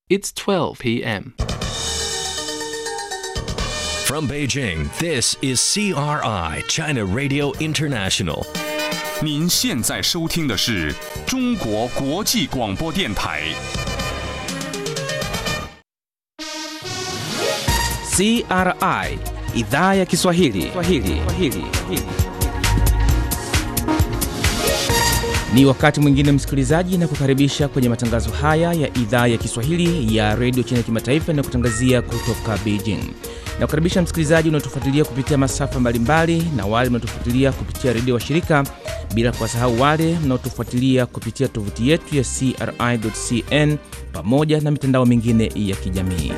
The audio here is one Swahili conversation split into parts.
It's 12 p.m. From Beijing, this is CRI, China Radio International. 您现在收听的是中国国际广播电台。 CRI idhaa ya Kiswahili. Kiswahili. Kiswahili. Ni wakati mwingine msikilizaji, na kukaribisha kwenye matangazo haya ya idhaa ya Kiswahili ya redio China Kimataifa na kutangazia kutoka Beijing. Na kukaribisha msikilizaji unaotufuatilia kupitia masafa mbalimbali na wale mnaotufuatilia kupitia redio wa shirika, bila kuwasahau wale mnaotufuatilia kupitia tovuti yetu ya CRI.cn pamoja na mitandao mingine ya kijamii.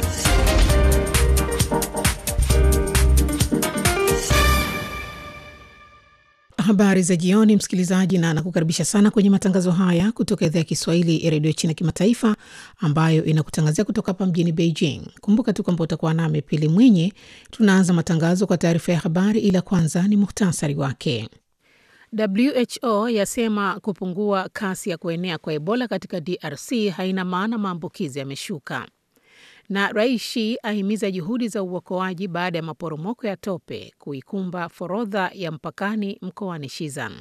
Habari za jioni, msikilizaji, na nakukaribisha sana kwenye matangazo haya kutoka idhaa ya Kiswahili ya redio China Kimataifa, ambayo inakutangazia kutoka hapa mjini Beijing. Kumbuka tu kwamba utakuwa nami Pili Mwinyi. Tunaanza matangazo kwa taarifa ya habari, ila kwanza ni muhtasari wake. WHO yasema kupungua kasi ya kuenea kwa Ebola katika DRC haina maana maambukizi yameshuka na Rais Xi ahimiza juhudi za uokoaji baada ya maporomoko ya tope kuikumba forodha ya mpakani mkoani Shizan.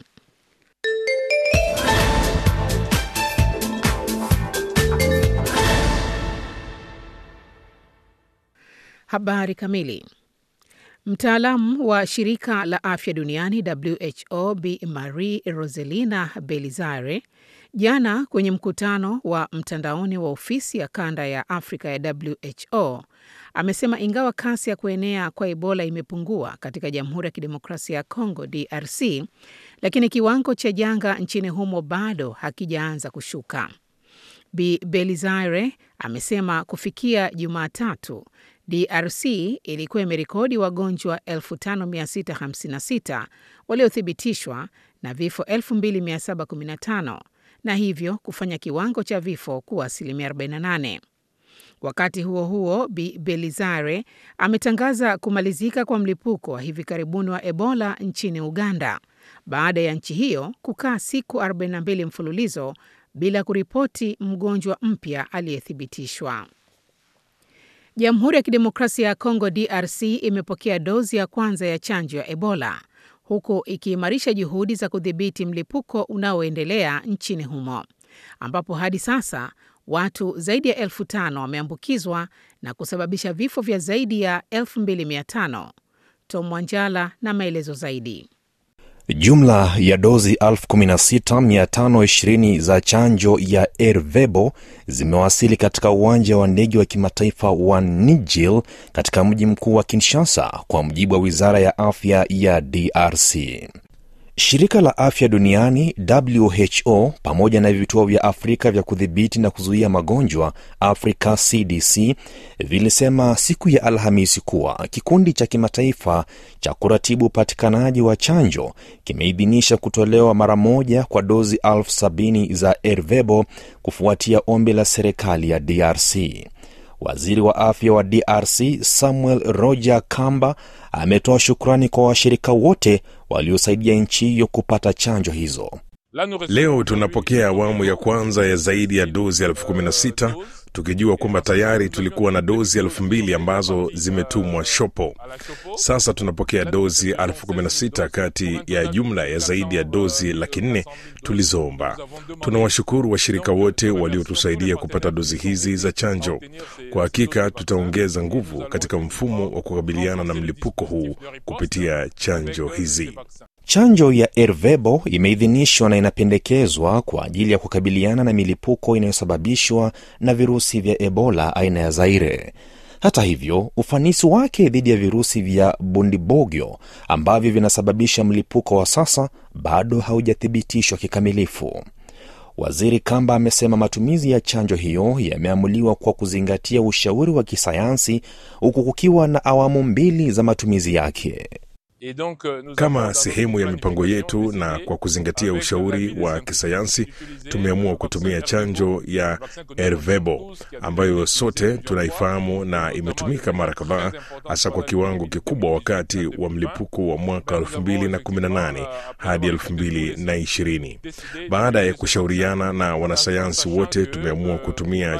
Habari kamili. Mtaalamu wa shirika la afya duniani WHO Bi Marie Roselina Belizare jana kwenye mkutano wa mtandaoni wa ofisi ya kanda ya Afrika ya WHO amesema ingawa kasi ya kuenea kwa Ebola imepungua katika Jamhuri ya Kidemokrasia ya Kongo DRC, lakini kiwango cha janga nchini humo bado hakijaanza kushuka. Bi Belizare amesema kufikia Jumatatu DRC ilikuwa imerekodi wagonjwa 5656 waliothibitishwa na vifo 2715 na hivyo kufanya kiwango cha vifo kuwa asilimia 48. Wakati huo huo, Bi Belizare ametangaza kumalizika kwa mlipuko wa hivi karibuni wa Ebola nchini Uganda baada ya nchi hiyo kukaa siku 42 mfululizo bila kuripoti mgonjwa mpya aliyethibitishwa. Jamhuri ya Kidemokrasia ya Kongo DRC imepokea dozi ya kwanza ya chanjo ya Ebola huku ikiimarisha juhudi za kudhibiti mlipuko unaoendelea nchini humo ambapo hadi sasa watu zaidi ya elfu tano wameambukizwa na kusababisha vifo vya zaidi ya elfu mbili mia tano. Tom Wanjala na maelezo zaidi. Jumla ya dozi 16520 za chanjo ya Ervebo zimewasili katika uwanja wa ndege wa kimataifa wa Nijil katika mji mkuu wa Kinshasa, kwa mujibu wa wizara ya afya ya DRC. Shirika la afya duniani WHO pamoja na vituo vya Afrika vya kudhibiti na kuzuia magonjwa Africa CDC vilisema siku ya Alhamisi kuwa kikundi cha kimataifa cha kuratibu upatikanaji wa chanjo kimeidhinisha kutolewa mara moja kwa dozi elfu sabini za Ervebo kufuatia ombi la serikali ya DRC. Waziri wa afya wa DRC Samuel Roger Kamba ametoa shukrani kwa washirika wote waliosaidia nchi hiyo kupata chanjo hizo. Leo tunapokea awamu ya kwanza ya zaidi ya dozi elfu kumi na sita tukijua kwamba tayari tulikuwa na dozi elfu mbili ambazo zimetumwa shopo. Sasa tunapokea dozi elfu kumi na sita kati ya jumla ya zaidi ya dozi laki nne tulizoomba. Tunawashukuru washirika wote waliotusaidia kupata dozi hizi za chanjo. Kwa hakika tutaongeza nguvu katika mfumo wa kukabiliana na mlipuko huu kupitia chanjo hizi. Chanjo ya Ervebo imeidhinishwa na inapendekezwa kwa ajili ya kukabiliana na milipuko inayosababishwa na virusi vya Ebola aina ya Zaire. Hata hivyo, ufanisi wake dhidi ya virusi vya Bundibogyo ambavyo vinasababisha mlipuko wa sasa bado haujathibitishwa kikamilifu. Waziri Kamba amesema matumizi ya chanjo hiyo yameamuliwa kwa kuzingatia ushauri wa kisayansi huku kukiwa na awamu mbili za matumizi yake. Kama sehemu ya mipango yetu na kwa kuzingatia ushauri wa kisayansi, tumeamua kutumia chanjo ya Ervebo ambayo sote tunaifahamu na imetumika mara kadhaa, hasa kwa kiwango kikubwa wakati wa mlipuko wa mwaka 2018 hadi 2020. Baada ya kushauriana na wanasayansi wote, tumeamua kutumia